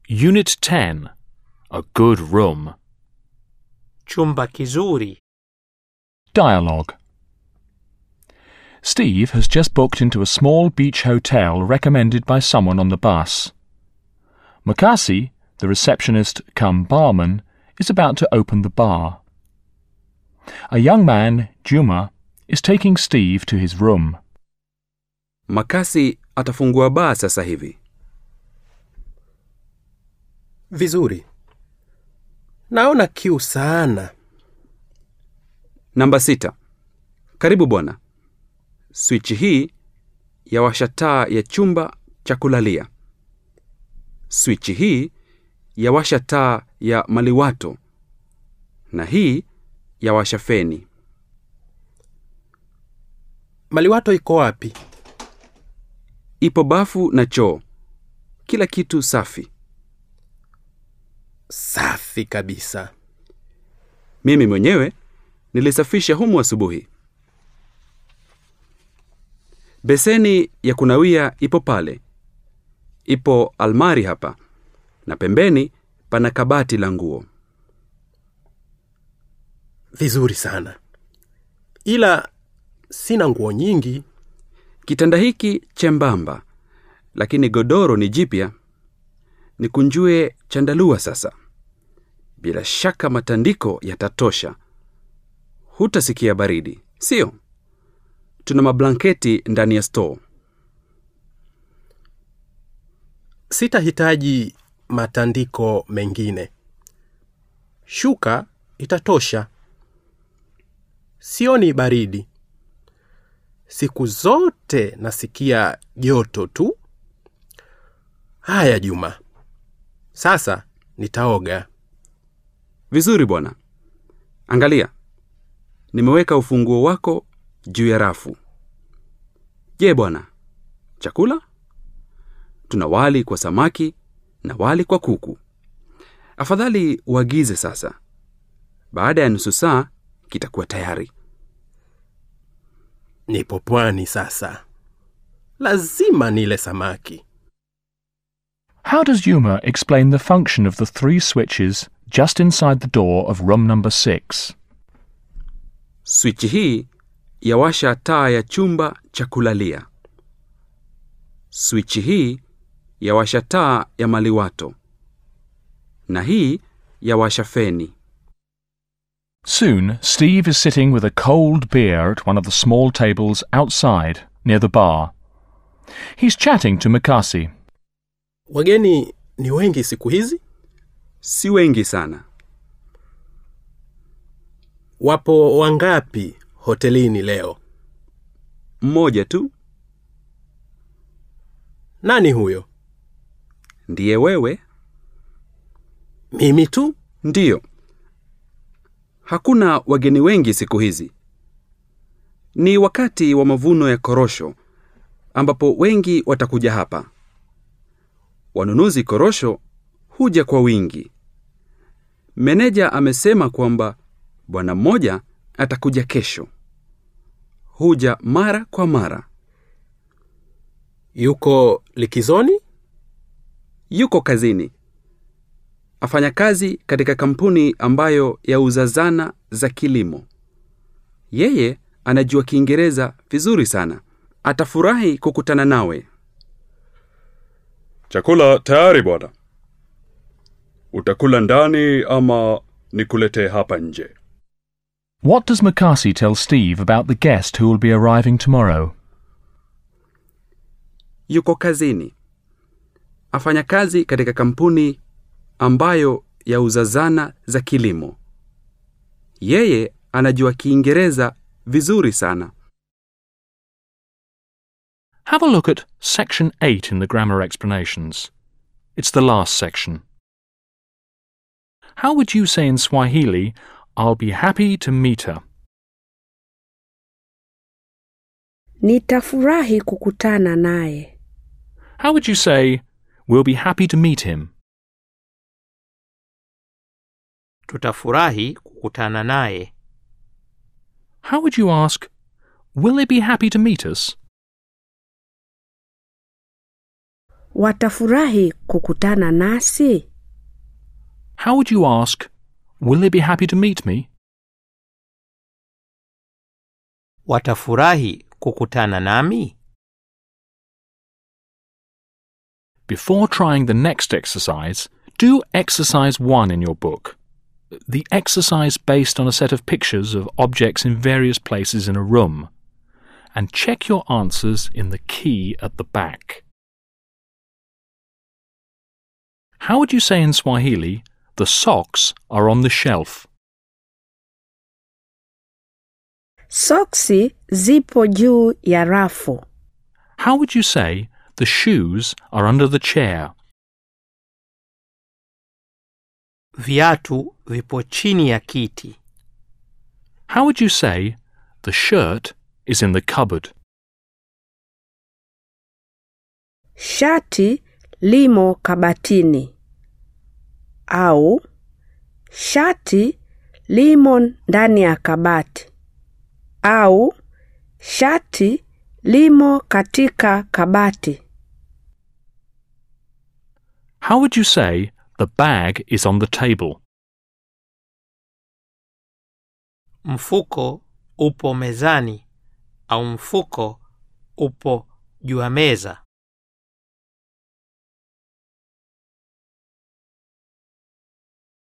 Unit 10. A good room. Chumba kizuri. Dialogue. Steve has just booked into a small beach hotel recommended by someone on the bus. Makasi, the receptionist come barman, is about to open the bar. A young man, Juma, is taking Steve to his room. Makasi atafungua baa sasa hivi. Vizuri. Naona kiu sana. Namba sita. Karibu bwana. Swichi hii yawasha taa ya chumba cha kulalia. Swichi hii yawasha taa ya maliwato, na hii yawasha feni. Maliwato iko wapi? Ipo bafu na choo, kila kitu safi. Safi kabisa. Mimi mwenyewe nilisafisha humu asubuhi. Beseni ya kunawia ipo pale. Ipo almari hapa, na pembeni pana kabati la nguo. Vizuri sana. Ila sina nguo nyingi. Kitanda hiki chembamba, lakini godoro ni jipya. Nikunjue chandalua sasa. Bila shaka matandiko yatatosha. Hutasikia baridi, sio? Tuna mablanketi ndani ya store. Sitahitaji matandiko mengine. Shuka itatosha. Sioni baridi. Siku zote nasikia joto tu. Haya Juma. Sasa nitaoga. Vizuri bwana. Angalia, nimeweka ufunguo wako juu ya rafu. Je bwana, chakula? Tuna wali kwa samaki na wali kwa kuku. Afadhali uagize sasa. Baada ya nusu saa kitakuwa tayari. Nipo pwani sasa. Lazima nile samaki. How does Yuma explain the function of the three switches just inside the door of room number six? Swichi hii yawasha taa ya chumba cha kulalia. Swichi hii yawasha taa ya maliwato, na hii yawasha feni. Soon, Steve is sitting with a cold beer at one of the small tables outside near the bar. He's chatting to Mikasi. Wageni ni wengi siku hizi? Si wengi sana. Wapo wangapi hotelini leo? Mmoja tu Nani huyo? ndiye wewe. Mimi tu? Ndiyo, hakuna wageni wengi siku hizi. Ni wakati wa mavuno ya korosho, ambapo wengi watakuja hapa. Wanunuzi korosho huja kwa wingi. Meneja amesema kwamba bwana mmoja atakuja kesho. Huja mara kwa mara. Yuko likizoni? Yuko kazini. Afanya kazi katika kampuni ambayo yauza zana za kilimo. Yeye anajua Kiingereza vizuri sana. Atafurahi kukutana nawe. Chakula tayari bwana. Utakula ndani ama nikuletee hapa nje? What does Mikasi tell Steve about the guest who will be arriving tomorrow? Yuko kazini. Afanya kazi katika kampuni ambayo yauza zana za kilimo. Yeye anajua Kiingereza vizuri sana. Have a look at section 8 in the grammar explanations. It's the last section. How would you say in Swahili, I'll be happy to meet her? Nitafurahi kukutana naye. How would you say, we'll be happy to meet him? Tutafurahi kukutana naye. How would you ask, will they be happy to meet us? watafurahi kukutana nasi? How would you ask, Will they be happy to meet me? Watafurahi kukutana nami? Before trying the next exercise, do exercise 1 in your book. The exercise based on a set of pictures of objects in various places in a room. And check your answers in the key at the back. How would you say in Swahili, the socks are on the shelf? Soksi zipo juu ya rafu. How would you say, the shoes are under the chair? Viatu vipo chini ya kiti. How would you say, the shirt is in the cupboard? Shati limo kabatini. Au shati limo ndani ya kabati. Au shati limo katika kabati. How would you say, the bag is on the table? Mfuko upo mezani au mfuko upo juu ya meza.